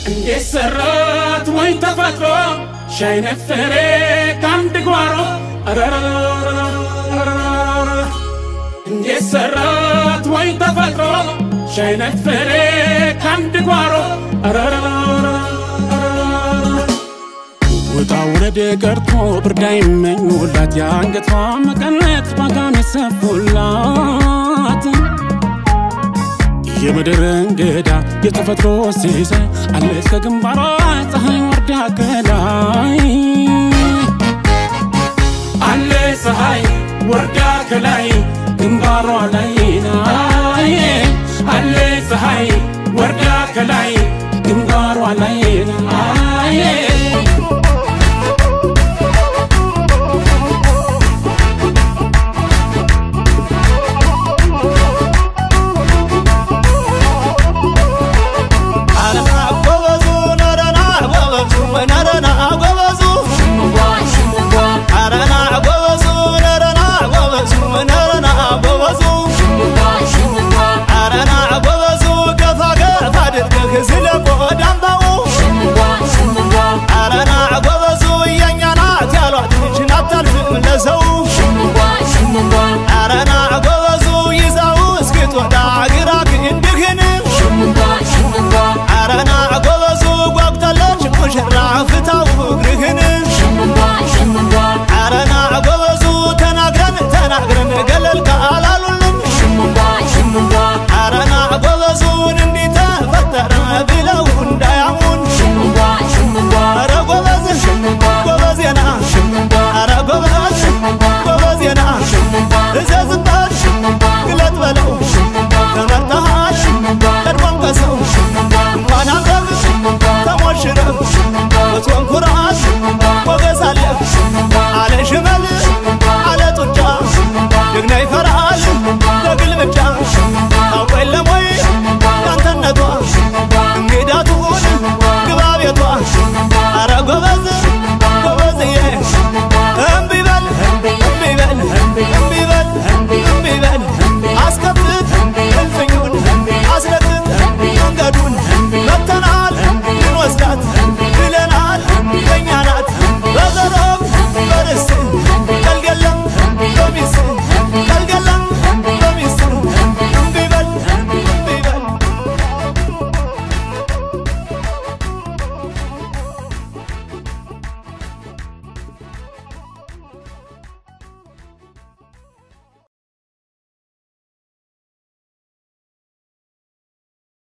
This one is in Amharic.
እንዴት ሰራት ወይ ተፈጥሮ ሻይ ነፈሬ ከአንድ ጓሮ እንዴት ሰራት ወይ ተፈጥሮ ሻይ ነፈሬ ከአንድ ጓሮ ውጣ ውረድ ቀርቶ ብርዳ ይመኙላት የአንገቷ መቀነት ባጋን የሰፉላት የምድር እንግዳ የተፈጥሮ ሲሳይ አለች ከግንባሯ ፀሐይ ወርዳ ከላይ አለ ፀሐይ ወርዳ ከላይ ግንባሯ ላይ ናይ አለ ፀሐይ ወርዳ ከላይ ግንባሯ ላይ